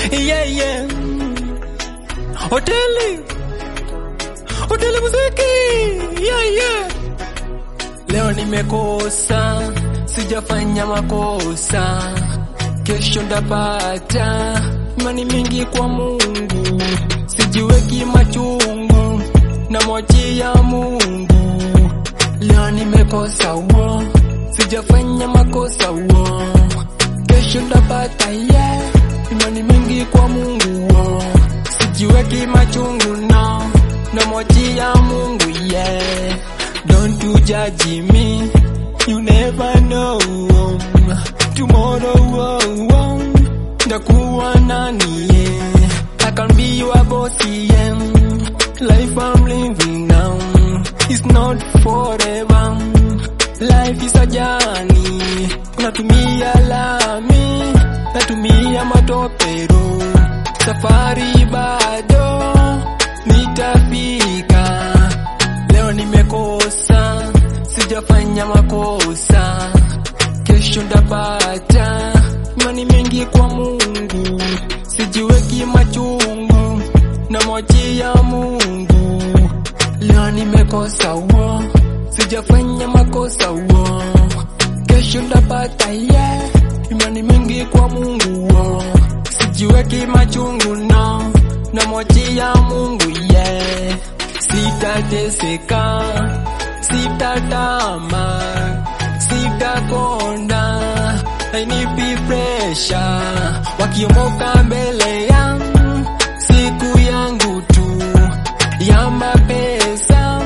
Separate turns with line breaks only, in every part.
yeah, yeah. Hoteli, hoteli muziki, yeah, yeah. Leo nimekosa, sijafanya makosa, kesho ndapata. Imani mingi kwa Mungu, sijiweki machungu, namwachia Mungu. Leo nimekosa wo, sijafanya makosa wo, kesho ndapata yeah. Imani mingi kwa Mungu wo, sijiweki machungu no, namwachia Mungu yeah. Don't you judge me, you never know tomorrow oh, oh, ndakuwa nani yeah. I can be your boss yeah. Life I'm living now is not forever. Life is a journey. Natumia lami, natumia matopero. Safari bado nitafika. Leo nimekosa, sijafanya makosa. Kesho ndapata. Imani mingi kwa Mungu, sijiweki machungu, namwachia Mungu. Leo nimekosa wo, sijafanya makosa wo, kesho ndapata yeah. Imani mingi kwa Mungu wo, sijiweki machungu no, namwachia Mungu yeah. Sitateseka, sitatama, sitakonda, hainipi presha, wakiomoka mbele yangu, siku yangu tu ya mapesa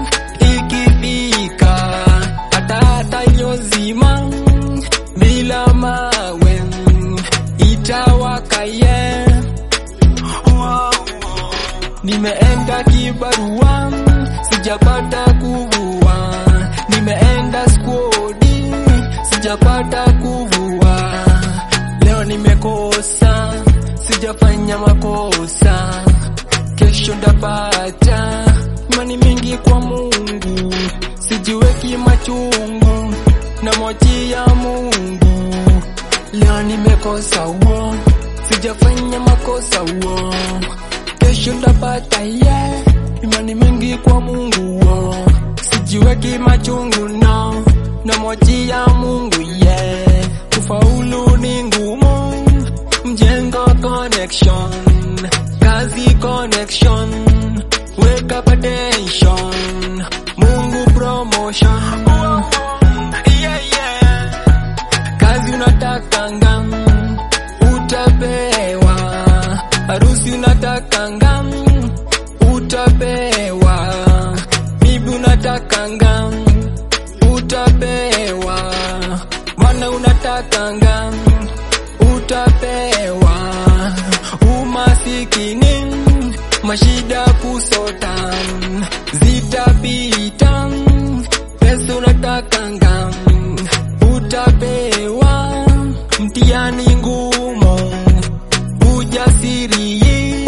ikifika, hata hata iliyozima bila mawe itawaka yeah. Wow. Nimeenda kibarua sijapata kuvua, nimeenda skodi sijapata kuvua. Leo nimekosa, sijafanya makosa, kesho ndapata. Imani mingi kwa Mungu, sijiweki machungu, namwachia Mungu. Leo nimekosa wo, sijafanya makosa wo, kesho ndapata yeah. Imani mingi kwa Mungu wo, sijiweki machungu no, namwachia Mungu yeah. Kufaulu ni ngumu, mjengo connection, kazi connection, weka attention, Mungu promotion. Yeah, yeah kazi unatakanga utapewa, harusi unatakanga utapewa, bibi unatakanga utapewa, mwana unatakanga utapewa, umasikini mashida kusota zitapita, pesa unatakanga utapewa mtihani ngumu, ujasiri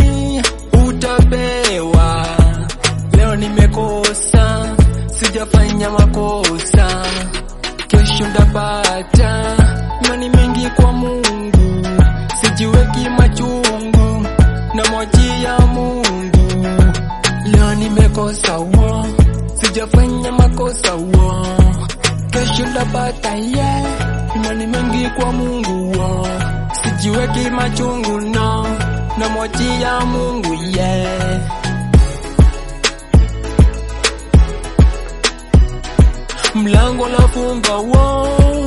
utapewa. Leo nimekosa, sijafanya makosa, kesho ndapata. Imani mingi kwa Mungu, sijiweki machungu, namwachia Mungu. Leo nimekosa wo, sijafanya makosa wo kesho ndapata yeah. Imani mingi kwa Mungu wo, sijiweki machungu no, namwachia Mungu yeah. Mlango nafunga wo,